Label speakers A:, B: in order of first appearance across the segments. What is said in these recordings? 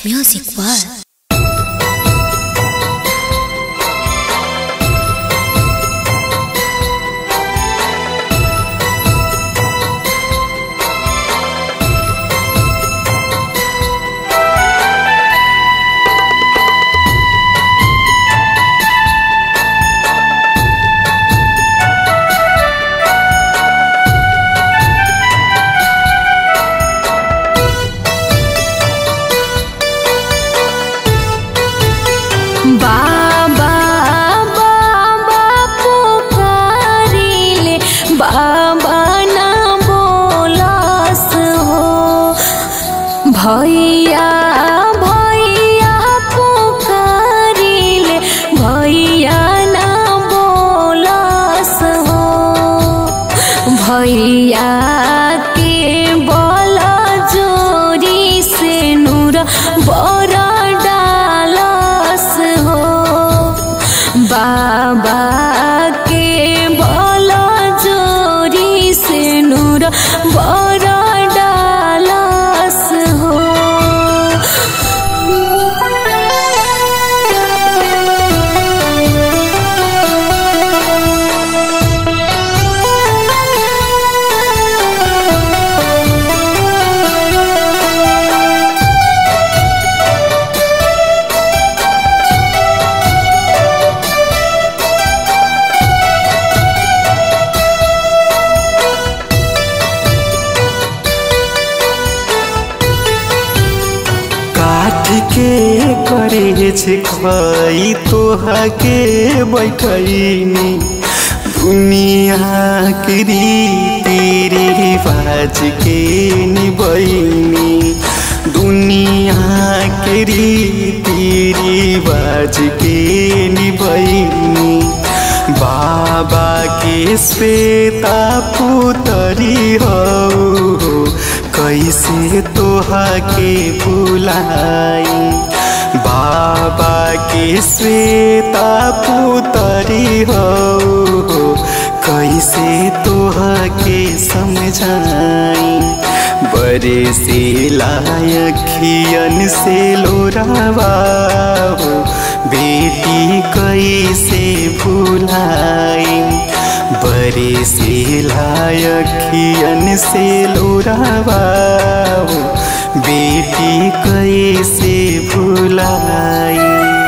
A: Music World.
B: बाबा बाबा पुकारिले बाबा ना बोलस हो भैया भैया पुकारिले भैया ना बोलस हो भैया के बल जोरी से नूर बर डालस हो बाबा के बल जोरी से नूर बर डालस हो
C: काठ के करे छे खई तोहा के बैठैनी दुनिया के रीति रिवाज के निबैनी दुनिया के रीति रिवाज के निबैनी बाबा के श्वेता पुतरी हो कैसे तोहा के भुलाई बाबा के श्वेता पुतरी हो कैसे तोहा के समझाई बड़े से लायखियन से लोरावा हो बेटी कैसे भुलाई बड़े से लायखियन से लोरावा हो बेटी कैसे भुलाई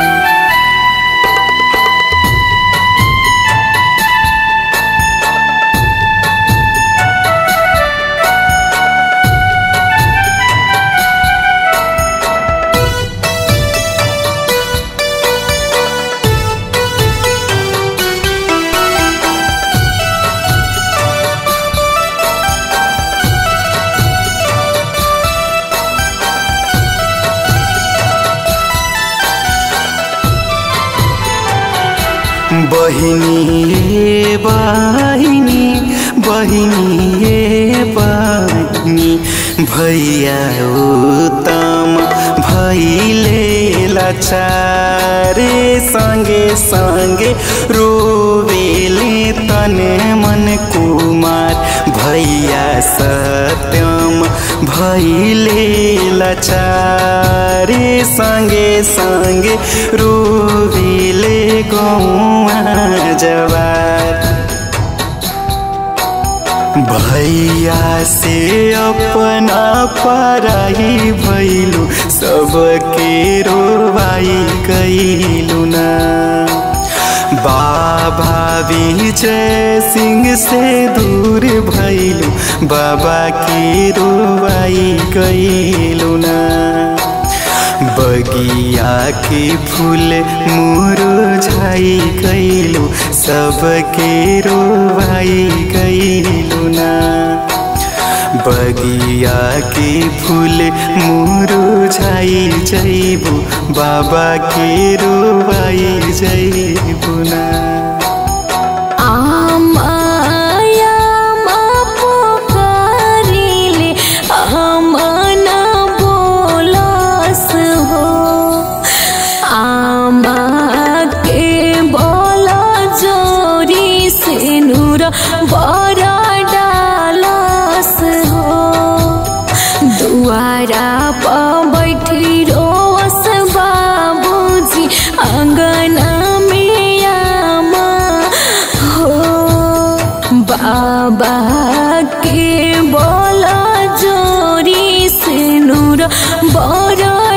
C: बहिनी ये बहिनी बहिनी ये बहिनी भैया उत्तम भैले लाचारे सँगे सँगे रोवेले तने मन कुमार भैया सत्यम भैले लाचारे सँगे सँगे रोवेले गौआ जवार भैया से अपना पराई भैलू सबके रोवाई कैलू ना बाबा विजय सिंह से दूर भैलू बाबा के रोवाई कैलू ना बगिया के फूल मुरझाई गईलू सबके रोवाई गईलू ना बगिया के फूल मुरझाई जैबू बाबा के रोवाई जैबू ना
B: आमाया मा पुकारिले आमना बोलस हो आमा के बोल जोरी से नूर बरा डालस हो दुआरा पर बैठी रो के बोला जोरी से नूर बड़ा